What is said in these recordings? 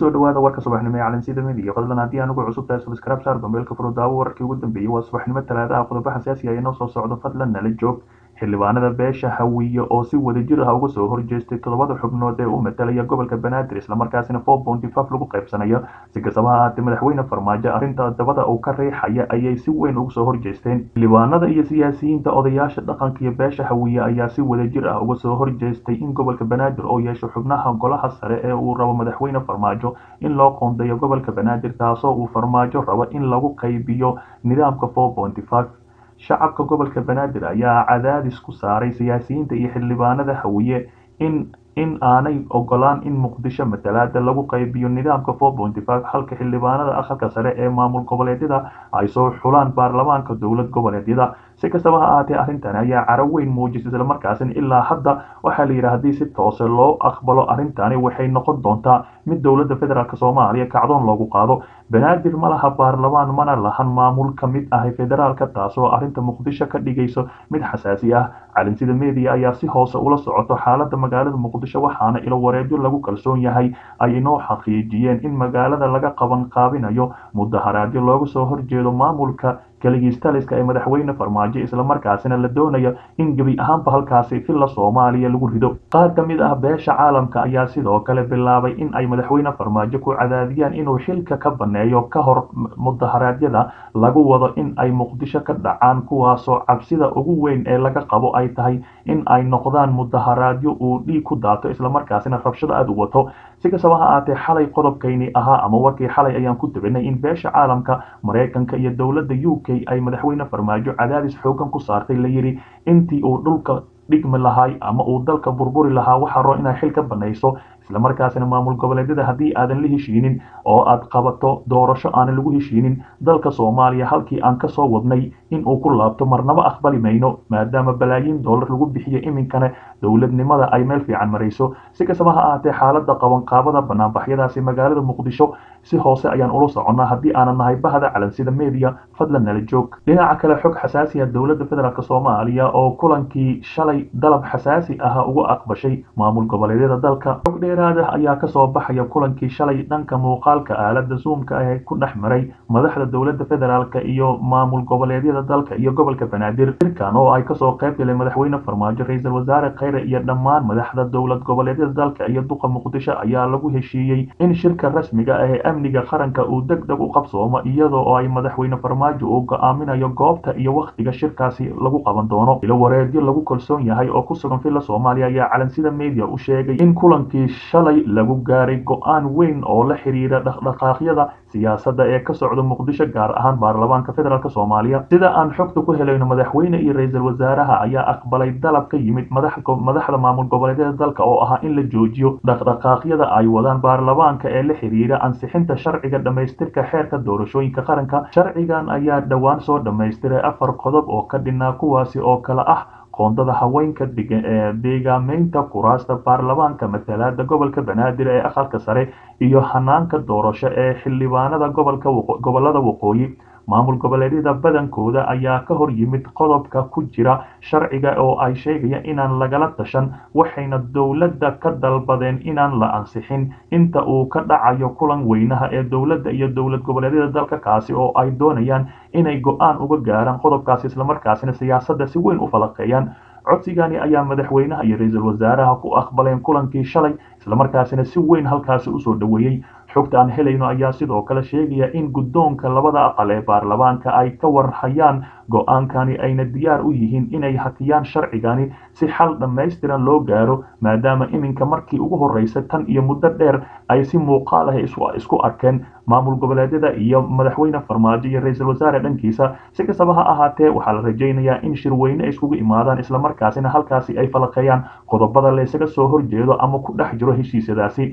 kusoo dhawaada warka subaxnimo ee calansida midiya fadlan haddii aan ugu cusub tahay subscribe saar gombeelka furudaawo wararkii ugu dambeeyey waa subaxnimo talaadaha qodobo xasaasi ah inoo soo socdo fadlan nala joog xildhibaanada beesha hawiye oo si wadajir ah uga soo horjeestay toddobada xubnood ee u matalaya gobolka banaadir islamarkaasina four ponty five lagu qaybsanayo si kastaba ha ahaatee madaxweyne farmaajo arrinta dabada uu ka riixaya ayay si weyn uga soo horjeesteen xildhibaanada iyo siyaasiyiinta odayaasha dhaqanka iyo beesha hawiye ayaa si wadajir ah uga soo horjeestay in gobolka banaadir oo yeesho xubnaha golaha sare ee uu rabo madaxweyne farmaajo in loo qoondeeyo gobolka banaadir taasoo uu farmaajo rabo in lagu qaybiyo nidaamka four ponty five shacabka gobolka banaadir ayaa cadaadis ku saaray siyaasiyiinta iyo xildhibaanada hawiye in in aanay ogolaan in muqdisho matalaada lagu qaybiyo nidaamka four ponty five halka xildhibaanada aqalka sare ee maamul goboleedyada ay soo xulaan baarlamaanka dowlad goboleedyada si kastaba ha ahaatee arrintan ayaa caro weyn muujisay islamarkaasina ilaa hadda waxaa la yidhi haddii si toose loo aqbalo arrintani waxay noqon doontaa mid dowladda federaalk soomaaliya kacdoon loogu qaado banaadir ma laha baarlamaan mana lahan maamul ka mid ah federaalka taasoo arrinta muqdisho ka dhigayso mid xasaasi ah calinsida media ayaa si hoose ula socoto xaalada magaalada muqdisho waxaana ilo wareedyo lagu kalsoon yahay ay inoo xaqiijiyeen in magaalada laga qaban qaabinayo mudaharaadyo looga soo horjeedo maamulka kaligiistaliska ee madaxweyne farmaajo islamarkaasina la doonayo in gebi ahaanba halkaasi filla soomaaliya lagu rido qaar ka mid ah beesha caalamka ayaa sidoo kale bilaabay in ay madaxweyne farmaajo ku cadaadiyaan inuu xilka ka baneeyo ka hor mudaharaadyada lagu wado in ay muqdisho ka dhacaan kuwaasoo cabsida ugu weyn ee laga qabo ay tahay in ay noqdaan mudaharaadyo uu dhiig ku daato islamarkaasina rabshado aada u wato si kastaba ha ahaatee xalay qodobkayni ahaa ama warkii xalay ayaan ku dabinay in beesha caalamka maraykanka iyo dowladda u k ay madaxweyne farmaajo cadaadis xoogan ku saartay la yidhi intii uu dhulka dhigmi lahay ama uu dalka burburi lahaa waxaa roo inay xil ka banayso islamarkaasina maamul goboleedyada haddii aadan la heshiinin oo aad qabato doorasho aanan lagu heshiinin dalka soomaaliya halkii aan ka soo wadnay in uu ku laabto marnaba aqbali mayno maadaama balaayiin doolar lagu bixiyo iminkana dowladnimada ay meel fiican marayso si kastaba ha ahaatee xaalada qabanqaabada banaanbaxyadaasi magaalada muqdisho si hoose ayaan ula soconnaa haddii aanan nahay bahda calansida media fadlan nala joog dhinaca kale xog xasaasiya dowladda federaalk soomaaliya oo kulankii shalay dalab xasaasi ah uga aqbashay maamul goboleedyada dalka xog dheeraad ah ayaa kasoo baxaya kulankii shalay dhanka muuqaalka aalada zoomka ah ee ku dhex maray madaxda dowladda federaalk iyo maamul goboleedyada dalka iyo gobolka banaadir shirkan oo ay kasoo qayb galeen madaxweyne farmaajo ra-iisul wasaare kheyre iyo dhammaan madaxda dowlad goboleedyada dalka iyo duqa muqdisho ayaa lagu heshiiyey in shirka rasmiga ah ee amniga qaranka uu deg deg u qabsoomo iyadoo oo ay madaxweyne farmaajo uu go-aaminayo goobta iyo wakhtiga shirkaasi lagu qaban doono ilo wareedyo lagu kalsoon yahay oo ku sugan filla soomaaliya ayaa calansida media u sheegay in kulankii shalay lagu gaaray go-aan weyn oo la xiriira dhaqdhaqaaqyada siyaasadda ee ka socda muqdisho gaar ahaan baarlamaanka federaalk soomaaliya sida aan xogta ku helayno madaxweyne iyo ra-iisul wasaaraha ayaa aqbalay dalab ka yimid madaxda maamul goboleedyada dalka oo ahaa in la joojiyo dhaqdhaqaaqyada ay wadaan baarlamaanka ee la xiriira ansixinta sharciga dhammaystirka xeerka doorashooyinka qaranka sharcigan ayaa dhowaan soo dhammaystiray afar qodob oo ka dhinaa kuwaasi oo kale ah qoondada haweenka deegaameynta kuraasta baarlamaanka matalaada gobolka banaadir ee aqalka sare iyo hanaanka doorasho ee xildhibaanada gobolka gobolada waqooyi maamul goboleedyada badankooda ayaa ka hor yimid qodobka ku jira sharciga oo ay sheegayaan inaan lagala tashan waxayna dowladda ka dalbadeen inaan la ansixin inta uu ka dhacayo kulan weynaha ee dowladda iyo dowlad goboleedyada dalka kaasi oo ay doonayaan inay go-aan uga gaaraan qodobkaasi islamarkaasina siyaasadda si weyn u falaqeeyaan codsigani ayaa madaxweynaha iyo ra-iisul wasaaraha ku aqbaleen kulankii shalay islamarkaasina si weyn halkaasi usoo dhoweeyey xogta aan helayno ayaa sidoo kale sheegaya in guddoonka labada aqal ee baarlamaanka ay ka warhayaan go-aankani ayna diyaar u yihiin inay hakiyaan sharcigani si xal dhammaystiran loo gaaro maadaama iminka markii ugu horreysay tan iyo muddo dheer ay si muuqaal ah isku arkeen maamul goboleedyada iyo madaxweyne farmaajo iyo ra-iisul wasaare dhankiisa si kastaba ha ahaatee waxaa la rajaynayaa in shirweyne ay iskugu imaadaan islamarkaasina halkaasi ay falaqeeyaan qodobada laysaga soo horjeedo ama ku dhex jiro heshiisyadaasi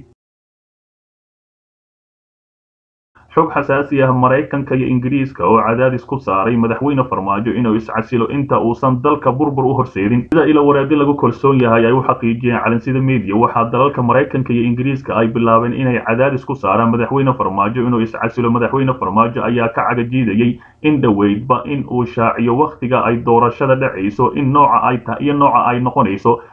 xog xasaasi ah maraykanka iyo ingiriiska oo cadaadis ku saaray madaxweyne farmaajo inuu iscasilo inta uusan dalka burbur u horseedin sida ilo wareedi lagu kalsoon yahay ay u xaqiijiyeen calansida media waxaa dalalka maraykanka iyo ingiriiska ay bilaabeen inay cadaadis ku saaraan madaxweyne farmaajo inuu iscasilo madaxweyne farmaajo ayaa ka cagajiidayay in dhoweydba in uu shaaciyo wakhtiga ay doorashada dhacayso in nooca ay iyo nooca ay noqonayso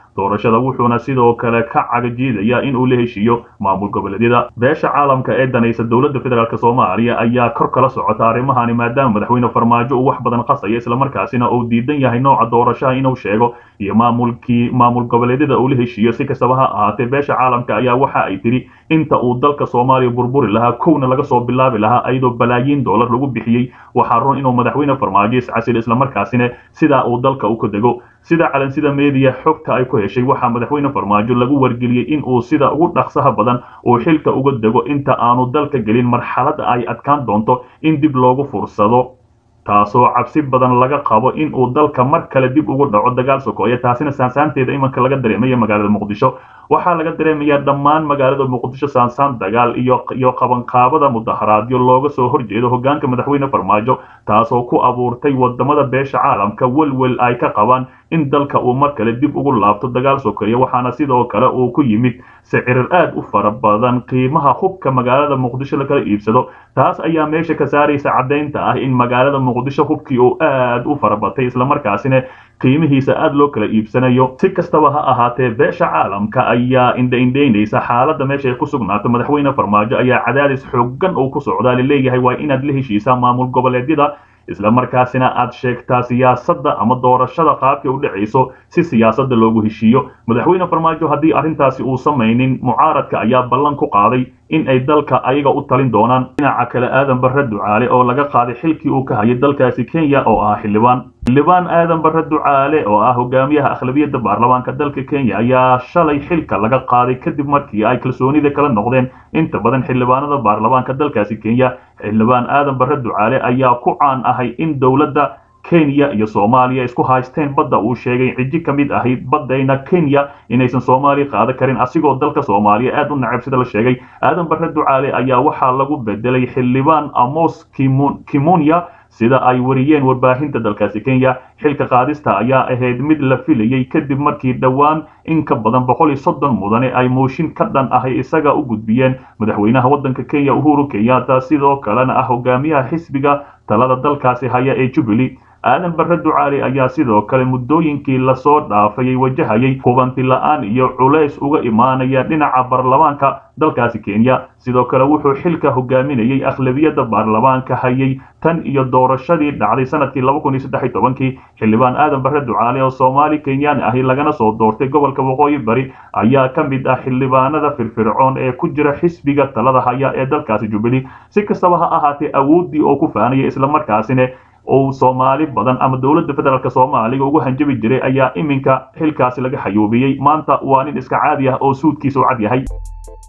doorashada wuxuuna sidoo kale ka cagajiidaya in uu la heshiiyo maamul goboleedyada beesha caalamka ee danaysa dowladda federaalk soomaaliya ayaa kor kala socota arrimahani maadaama madaxweyne farmaajo uu wax badan qasaya islamarkaasina uu diidan yahay nooca doorashaha inuu sheego iyo maamulkii maamul goboleedyada uu la heshiiyo si kastaba ha ahaatee beesha caalamka ayaa waxa ay tidhi inta uu dalka soomaaliya burburi lahaa kowna laga soo bilaabi lahaa ayadoo balaayiin dollar lagu bixiyey waxaa run inuu madaxweyne farmaajo iscasil islamarkaasina sidaa uu dalka u ka dego sida calansida meediya xogta ay ku heshay waxaa madaxweyne farmaajo lagu wargeliyey in uu sida ugu dhaqsaha badan uu xilka uga dego inta aanu dalka gelin marxalada ay adkaan doonto in dib loogu fursado taasoo cabsi badan laga qabo in uu dalka mar kale dib ugu dhaco dagaal sokoya taasina saansaanteeda imanka laga dareemaya magaalada muqdisho waxaa laga dareemayaa dhammaan magaalada muqdisho saansaan dagaal iyo iyo qabanqaabada mudaharaadyo looga soo horjeedo hogaanka madaxweyne farmaajo taasoo ku abuurtay wadamada beesha caalamka welwel ay ka qabaan in dalka uu mar kale dib ugu laabto dagaal sokeeye waxaana sidoo kale uu ku yimid sicirir aad u fara badan qiimaha hubka magaalada muqdisho lakala iibsado taas ayaa meesha ka saaraysa caddaynta ah in magaalada muqdisho hubkii uu aad u farabatay islamarkaasina qiimihiisa aad loo kala iibsanayo si kastaba ha ahaatee beesha caalamka ayaa indhaindhaynaysa xaaladda meesha ay ku sugnaato madaxweyne farmaajo ayaa cadaadis xoogan uu ku socdaa laleeyahay waa inaad la heshiisaa maamul goboleedyada islamarkaasina aad sheegtaa siyaasadda ama doorashada qaabkay u dhacayso si siyaasadda loogu heshiiyo madaxweyne farmaajo haddii arrintaasi uu samaynin mucaaradka ayaa ballan ku qaaday in ay dalka ayaga u talin doonaan dhinaca kale aadan barre ducaale oo laga qaaday xilkii uu ka hayay dalkaasi kenya oo ah xildhibaan xildhibaan aadan barre ducaale oo ah hogaamiyaha akhlabiyadda baarlamaanka dalka kenya ayaa shalay xilka laga qaaday kadib markii ay kalsoonida kala noqdeen inta badan xildhibaanada baarlamaanka dalkaasi kenya xildhibaan aadan barre ducaale ayaa ku caan ahay in dowladda kenya iyo soomaaliya isku haysteen badda uu sheegay ciji ka mid ahayd baddayna kenya inaysan soomaaliya qaadan karin asigoo dalka soomaaliya aad u nacab sida la sheegay aadan barre ducaale ayaa waxaa lagu bedelay xildhibaan amos kimunya sida ay wariyeen warbaahinta dalkaasi kenya xilka qaadista ayaa ahayd mid la filayey kadib markii dhowaan in ka badan boqol iyo soddon mudane ay mooshin ka dhan ahay isaga u gudbiyeen madaxweynaha waddanka kenya uhuru kenyatta sidoo kalena ah hogaamiyaha xisbiga talada dalkaasi haya ee jubilee aadan barre ducaali ayaa sidoo kale muddooyinkii lasoo dhaafayay wajahayay hubanti la-aan iyo culays uga imaanaya dhinaca baarlamaanka dalkaasi kenya sidoo kale wuxuu xilka hogaaminayay akhlabiyadda baarlamaanka hayay tan iyo doorashadii dhacday sanadkii laba kun iyo saddex iyo tobankii xildhibaan aadan barre ducaale oo soomaali kenyaan ahi lagana soo doortay gobolka waqooyi bari ayaa ka mid ah xildhibaanada firfircoon ee ku jira xisbiga talada haya ee dalkaasi jubilee si kastaba ha ahaatee awooddii oo ku faanaya islamarkaasina uu soomaali badan ama dowladda federaalk soomaaliga ugu hanjabi jiray ayaa iminka xilkaasi laga xayuubiyey maanta waa nin iska caadi ah oo suudkiisa u cad yahay